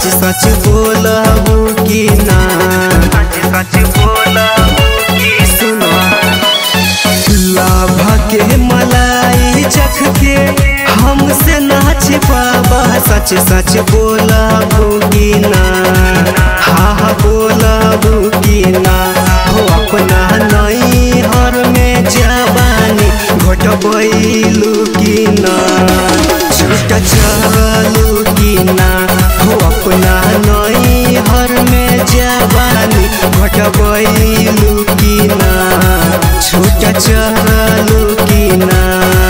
सच सच बोलबू कि ना सच सच बोलबू कि सुनो लाभा के मलाई चख के हमसे ना छिपाबा सच सच बोलबू कि ना हा हा बोलबू कि ना हो अपना नई हर में जवानी घोटबैलू कि ना छूट चलू कि ना हो अपना नई हर में जवानी घोटबैलू कि ना छूट चलू कि ना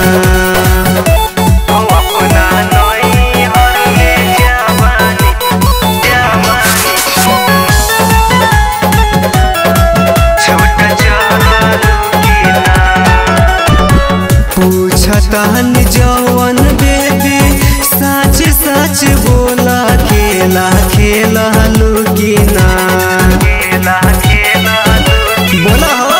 हो अपना नई हर में जवानी जवानी छूट चलू कि ना पूछतन जवन बेबी सच सच बोला खेला खेला कि ना खेला खेला बोला हो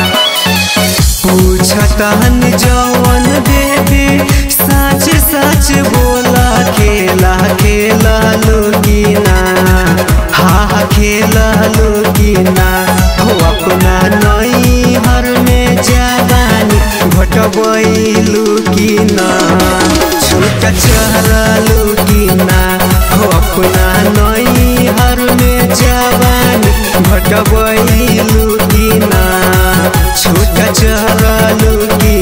पूछतन जवन बेबी सच सच बोला खेला खेला कि ना हा हा खेला कि ना हो अपना नई हर में जवानी घटबैलू कि ना छूट चलू कि ना हो अपना नई हर में जवानी घटबैलू कि ना छूट चलू कि